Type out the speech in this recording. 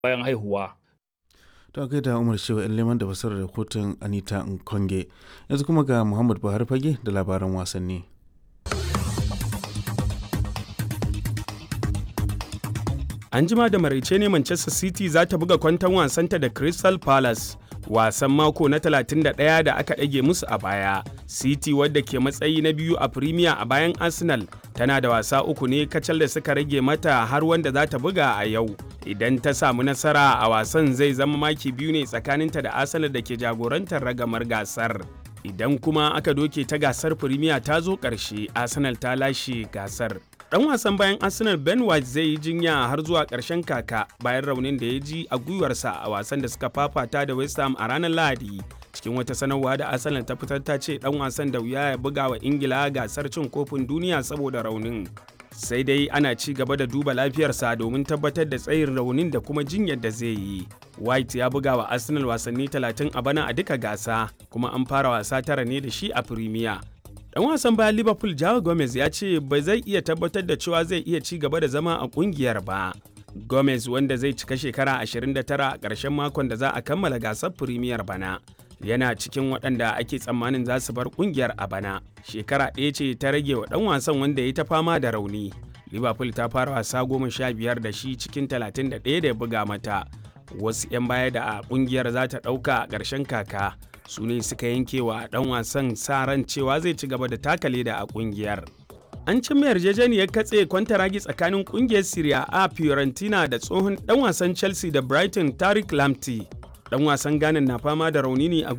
bayan haihuwa. ta kai da umar shewa yan leman da fasarar rahoton anita nkonge yanzu kuma ga muhammad buhari fage da labaran wasanni An jima da maraice ne Manchester City za ta buga kwanton wasanta da Crystal Palace. Wasan mako na 31 da aka ɗage musu a baya. City wadda ke matsayi na biyu a Premier a bayan Arsenal tana da wasa uku ne kacal da suka rage mata har wanda za ta buga a yau. Idan ta samu nasara a wasan zai zama maki biyu ne tsakaninta da Arsenal da ke jagorantar ragamar gasar. Idan kuma aka doke ta gasar Premier ta zo ƙarshe, Arsenal ta lashe gasar. Dan wasan bayan Arsenal Ben White zai yi jinya har zuwa ƙarshen kaka bayan raunin da ya ji a gwiwarsa a wasan da suka fafata da West Ham a ranar Lahadi. Cikin wata sanarwa da Arsenal ta fitar ta ce dan wasan da wuya ya buga wa Ingila gasar cin kofin duniya saboda raunin. Sai dai ana ci gaba da duba lafiyarsa domin tabbatar da tsayin raunin da kuma jinyar da zai yi. White ya buga wa Arsenal wasanni 30 a bana a duka gasa, kuma an fara wasa tara ne da shi a Premier. Dan wasan bayan Liverpool Joao Gomez ya ce ba zai iya tabbatar da cewa zai iya ci gaba da zama a kungiyar ba. Gomez wanda zai cika shekara 29 a ƙarshen makon da za a kammala gasar Premier bana. Yana cikin waɗanda ake tsammanin za su bar kungiyar a bana. Shekara ɗaya ce ta rage wa ɗan wasan wanda ya ta fama da rauni. Liverpool ta fara wasa goma sha biyar da shi cikin 31 da ya buga mata. Wasu 'yan baya da a kungiyar za ta ɗauka a ƙarshen kaka. su ne suka yanke wa dan wasan sa ran cewa zai ci gaba da taka leda a kungiyar. An cimma yarjejeniyar katse kwantaragi tsakanin kungiyar Serie A Fiorentina da tsohon dan wasan Chelsea da Brighton Tariq Lamptey. Dan wasan Ghana na fama da rauni ne a